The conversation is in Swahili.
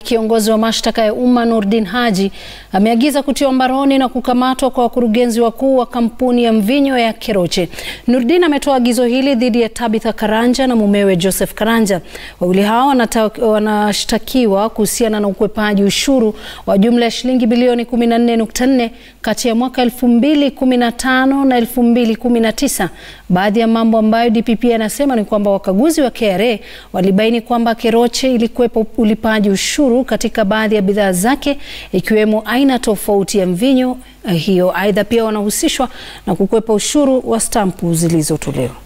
Kiongozi wa mashtaka ya umma Nurdin Haji ameagiza kutiwa mbaroni na kukamatwa kwa wakurugenzi wakuu wa kampuni ya mvinyo ya Keroche. Nurdin ametoa agizo hili dhidi ya Tabitha Karanja na mumewe Joseph Karanja. Wawili hao wanashtakiwa kuhusiana na ukwepaji ushuru wa jumla ya shilingi bilioni 14.4 kati ya mwaka 2015 na 2019. Baadhi ya mambo ambayo DPP anasema ni kwamba wakaguzi wa KRA walibaini kwamba Keroche ilikwepa ulipaji ushuru katika baadhi ya bidhaa zake ikiwemo aina tofauti ya mvinyo hiyo. Aidha, pia wanahusishwa na kukwepa ushuru wa stampu zilizotolewa.